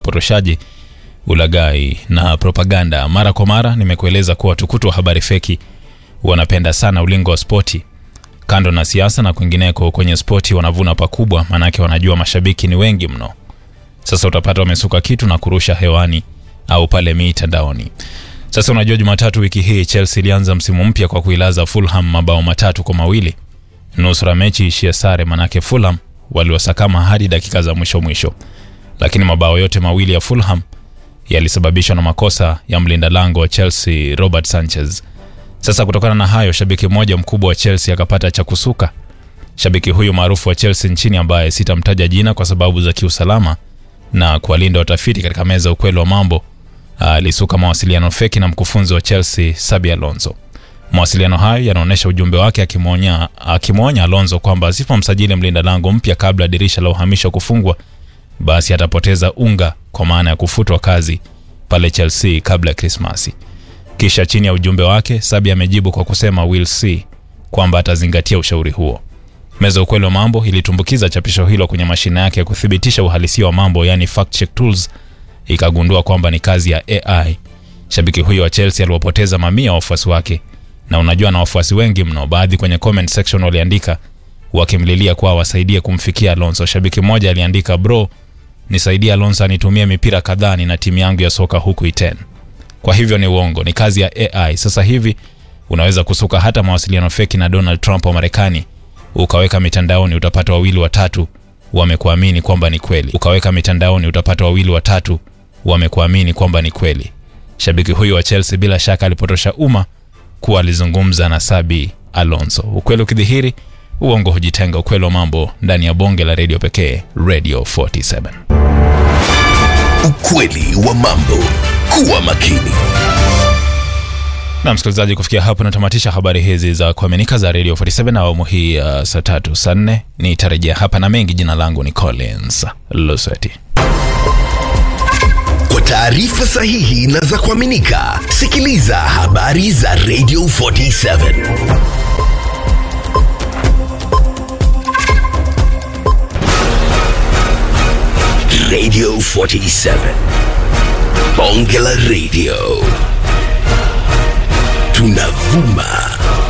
upotoshaji, ulaghai na propaganda. Mara kwa mara nimekueleza kuwa watukutu wa habari feki wanapenda sana ulingo wa spoti. Kando na siasa na kwingineko, kwenye spoti wanavuna pakubwa, maanake wanajua mashabiki ni wengi mno. Sasa utapata wamesuka kitu na kurusha hewani au pale mitandaoni. Sasa unajua, Jumatatu wiki hii Chelsea ilianza msimu mpya kwa kuilaza Fulham mabao matatu kwa mawili. Nusura mechi ishia sare, manake Fulham waliwasakama hadi dakika za mwisho mwisho, lakini mabao yote mawili ya Fulham yalisababishwa na makosa ya mlinda lango wa Chelsea Robert Sanchez. Sasa kutokana na hayo, shabiki mmoja mkubwa wa Chelsea akapata cha kusuka. Shabiki huyu maarufu wa Chelsea nchini ambaye sitamtaja jina kwa sababu za kiusalama na kuwalinda watafiti katika meza ya ukweli wa mambo alisuka mawasiliano feki na mkufunzi wa Chelsea Xabi Alonso. Mawasiliano hayo yanaonyesha ujumbe wake akimwonya akimwonya Alonso kwamba asipomsajili mlinda lango mpya kabla dirisha la uhamisho kufungwa, basi atapoteza unga kwa maana ya kufutwa kazi pale Chelsea kabla ya Krismasi. Kisha chini ya ujumbe wake Xabi amejibu kwa kusema we'll see, kwamba atazingatia ushauri huo. Meza ya ukweli wa mambo ilitumbukiza chapisho hilo kwenye mashine yake ya kuthibitisha uhalisia wa mambo, yani fact check tools, ikagundua kwamba ni kazi ya AI. Shabiki huyo wa Chelsea aliwapoteza mamia ya wafuasi wake, na unajua na wafuasi wengi mno. Baadhi kwenye comment section waliandika wakimlilia kuwa wasaidie kumfikia Alonso. Shabiki mmoja aliandika, bro, nisaidie Alonso anitumie mipira kadhaa, nina timu yangu ya soka huku Iten. Kwa hivyo ni uongo, ni kazi ya AI. Sasa hivi unaweza kusuka hata mawasiliano feki na Donald Trump wa Marekani ukaweka mitandaoni, utapata wawili watatu wamekuamini kwamba ni kweli. Ukaweka mitandaoni, utapata wawili watatu wamekuamini kwamba ni kweli. Shabiki huyu wa Chelsea bila shaka alipotosha umma kuwa alizungumza na Xabi Alonso. Ukweli ukidhihiri, uongo hujitenga. Ukweli wa mambo ndani ya bonge la redio pekee, Radio 47. Ukweli wa mambo. Kuwa makini. Na msikilizaji, kufikia hapo natamatisha habari hizi za kuaminika za Radio 47 na awamu hii ya uh, saa tatu saa nne. Nitarejea hapa na mengi. Jina langu ni Collins Lusweti. Kwa taarifa sahihi na za kuaminika, sikiliza habari za Radio 47. Radio 47. Bonge la Radio. Tunavuma